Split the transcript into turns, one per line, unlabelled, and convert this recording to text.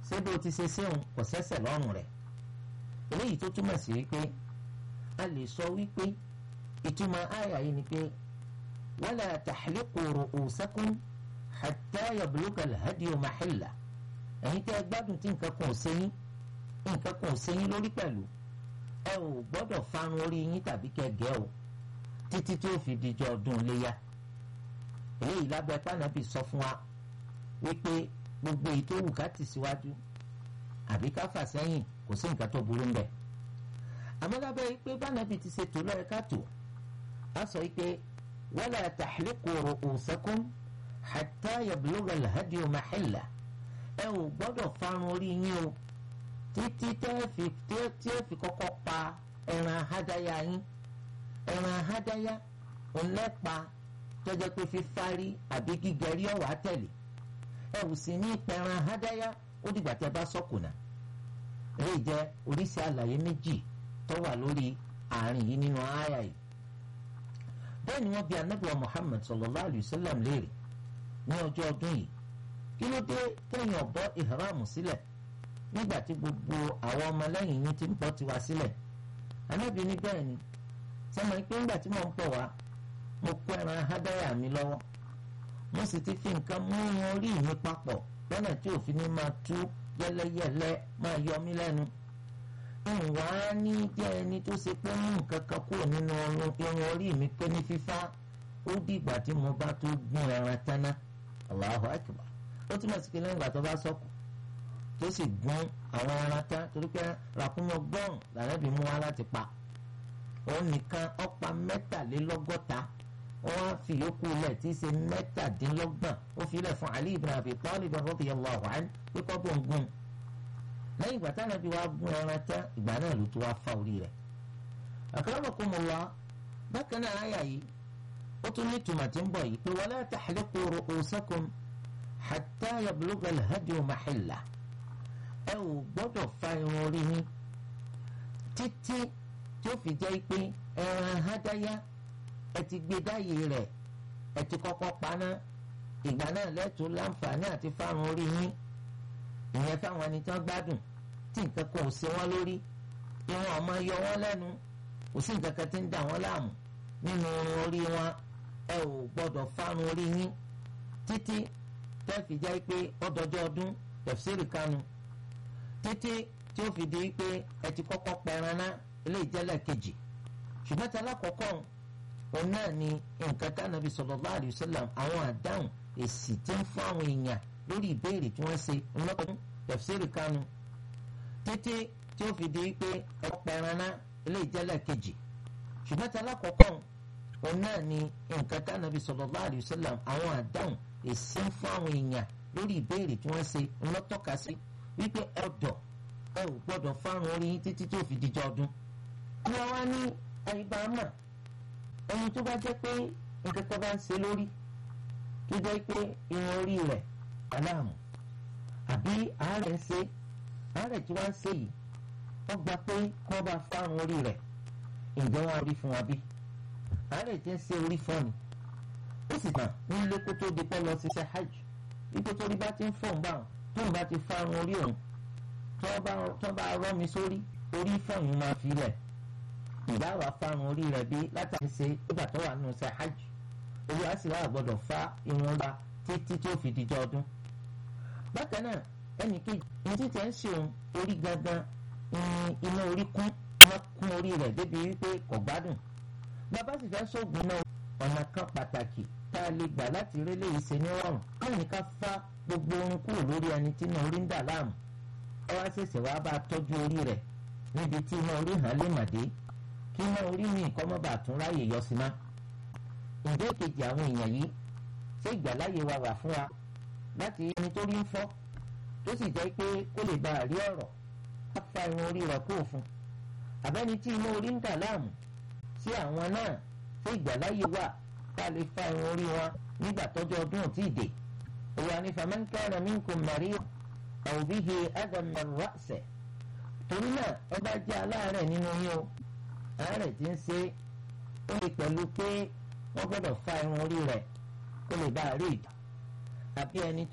ṣé bó ti ṣe ṣéun kò sẹ́sẹ̀ lọ́rùn rẹ̀ eléyìí tó túmọ̀ sí wípé a lè sọ wípé ìtumọ̀ àyà yìí ni pé wala tahliqu ru'usakum hatta yablugha al-hadyu mahillah ẹ̀yin tẹ́ ẹ gbádùn tí nǹkan kan ò ṣe yín nǹkan kan ò ṣe yín lórí pẹ̀lú ẹ ò gbọ́dọ̀ farun orí yín tàbí kẹgẹ́ o títí tó fi dijọ́ ọdún léyà èyí lábẹ́ pànàbì sọ fún wa wípé gbogbo èyí tó wù ká tì síwájú àbí ká fà sẹ́yìn kò sí nǹkan tó burú ń bẹ̀ àmọ́ lábẹ́ wípé pànàbì ti ṣe tó lọ́yẹ ká tó a sọ wípé wala tahliqu ru'usakum hatta yablugha al-hadyu mahillah ẹ ò gbọ́dọ̀ farun orí yín o títí tẹ́ fi tẹ́ fi kọ́kọ́ pa ẹran hádáyà yín ẹran hádáyà ńlẹ́pa tọ́jọ́ pé fífárí àbí gígẹrí ọ̀wá tẹ̀lé ẹ ò sì ní pẹran hádáyà ó dìgbà tẹ́ bá sọ̀kùnà èyí jẹ́ oríṣi àlàyé méjì tó wà lórí àárín yìí nínú àyà yìí bẹ́ẹ̀ ni wọ́n bi anábìwá Muhammad sallallahu alayhi wa sallam léèrè ní ọjọ́ ọdún yìí kí ló dé tẹ̀yìn ọ̀bọ ìhàrámù sílẹ̀ nígbà tí gbogbo àwọn ọmọlẹ́yìn yín ti ń bọ́ tiwa sílẹ̀ anábì ní bẹ́ẹ̀ ni sọmọ pé ńgbà tí mo ń pọ̀ wá mo kó ẹran hádáyà mi lọ́wọ́ mo sì ti fi nǹkan mú irun orí mi papọ̀ lọ́nà tí òfin ní máa tú yẹ́lẹ́yẹ́lẹ́ máa yọ mí lẹ́nu ìwà ní jẹ́ ẹni tó ṣe pé mú nǹkan kan kúrò nínú irun orí mi pé ní fífá ó dìgbà tí mo bá tó gún ẹran tánná Allahu akbar ó túmọ̀ sí pé lẹ́yìn ìgbà tó bá sọ̀kù tó sì gún àwọn ẹran tán torí pé ràkúnmọ́ gbọ́n làrẹ́bí mú wá láti pa òun nìkan ọ̀pá mẹ́tàlélọ́gọ́ta wọ́n á fi yòókù lẹ̀ tí í ṣe mẹ́tàdínlọ́gbọ̀n ó fi lẹ̀ fún Ali ibn Abi Talib radiyallahu anhu pé kọ́ bó ń gún lẹ́yìn ìgbà táwọn ẹbí wa gún ẹran tán ìgbà náà ló tó wá fa orí rẹ̀ akramakumullah bákan náà àyà yìí ó tún ní tùmọ̀ tí ń bọ̀ yìí pé wala tahliqu ru'usakum hatta yablugha al-hadyu mahillah ẹ ò gbọ́dọ̀ fa irun orí yín títí tí ó fi jẹ́ pé ẹran hádáyá ẹ ti gbé dáyé rẹ̀ ẹ ti kọ́kọ́ paná ìgbà náà lẹ́tọ̀ọ́ láǹfààní àti fárun orí yín ìyẹn fáwọn ẹni tí wọ́n gbádùn tí nǹkan kan ò ṣe wọ́n lórí irun ọmọ yọ wọ́n lẹ́nu kò sí nǹkan kan tí ń dà wọ́n láàmú nínú irun orí wọn ẹ ò gbọ́dọ̀ fárun orí yín títí tẹ́ fi jẹ́ pé ọdọọdún ọdún tẹ̀fsírì kanu títí tí ó fi di pé ẹ ti kọ́kọ́ pẹran ná ilé ìjẹ́lẹ̀ kejì ṣùgbọ́n tí alákọ̀ọ́kọ́ òun náà ni nǹkan tá nàbí sallallahu alaihi wasallam àwọn àdáhùn èsì tí ń fún àwọn èèyàn lórí ìbéèrè tí wọ́n ṣe ńlọ́kọ̀ọ́dún tẹ̀fsírì kanu títí tí ó fi di pé ẹ pẹran ná ilé ìjẹ́lẹ̀ kejì ṣùgbọ́n tí alákọ̀ọ́kọ́ òun náà ni nǹkan tá nàbí sallallahu alaihi wasallam àwọn àdáhùn èsì ń fún àwọn èèyàn lórí ìbéèrè tí wọ́n ṣe ńlọ́tọ́ka sí wípé ọ̀dọ̀ ẹ ò gbọ́dọ̀ fárun orí yín títí tó fi dijọ́ ọdún. wọ́n wá ní àyíbámà ẹni tó bá jẹ́ pé nǹkan kan bá ń ṣe lórí tó jẹ́ pé irun orí rẹ̀ aláàmù àbí àárẹ̀ ń ṣe àárẹ̀ tí wọ́n ń ṣe yìí wọ́n gba pé kí wọ́n bá fárun orí rẹ̀ ǹjẹ́ wọ́n rí fún wa bí? àárẹ̀ tí ń ṣe orí fọ́ni ó sì tàn nílé kó tó di pẹ́ lọ sí ṣe hajj wípé torí bá ti ń fọ̀ ń bá wọn tó ń bá ti fárun orí òun tó bá rọ́ mi sórí orí fọ̀yún máa fi lẹ̀ ìgbà wà fárun orí rẹ̀ bí látàrí ṣe ìgbà tó wà nínú ṣe hajj orí á sì wà gbọ́dọ̀ fa irun ra títí tó fi dijọ́ ọdún. bákan náà ẹnì kejì ní títẹ̀ ń ṣe òun orí gangan iná orí kún iná kún orí rẹ̀ débi wípé kò gbádùn. bàbá sì fẹ́ sóògùn náà ọ̀nà kan pàtàkì tá a lè gbà láti rí léyìí ṣe ní rọrùn náà ní ká fá gbogbo orun kúrò lórí ẹni tí náà orí ń dà láàmú ẹ wá ṣẹ̀ṣẹ̀ wá bá tọ́jú orí rẹ̀ níbi tí iná orí hàn lè mà dé kí iná orí mi nǹkan mọ́ bá tún ráyè yọ sí má. ǹjẹ́ kejì àwọn èèyàn yìí ṣé ìgbàláyè wa wà fún wa láti ẹni tó rí ń fọ́ tó sì jẹ́ pé kó lè bá rí ọ̀rọ̀ á fa irun orí rẹ̀ kó fún àbẹ́ni tí iná orí ń dà láàmú sí àwọn náà ṣé ìgbàláyè wà tá a lè fa irun orí wọn nígbà tọ́jú ọdún ò tí ì dé òwò ní faman kana minkum marid aw bihi adam min ra'sihi torí náà ẹ bá jẹ́ aláàárẹ̀ nínú yín o àárẹ̀ tí ń ṣe ó lè pẹ̀lú pé wọ́n gbọ́dọ̀ fa irun orí rẹ̀ kó lè bá a rí ìdá àbí ẹni tó.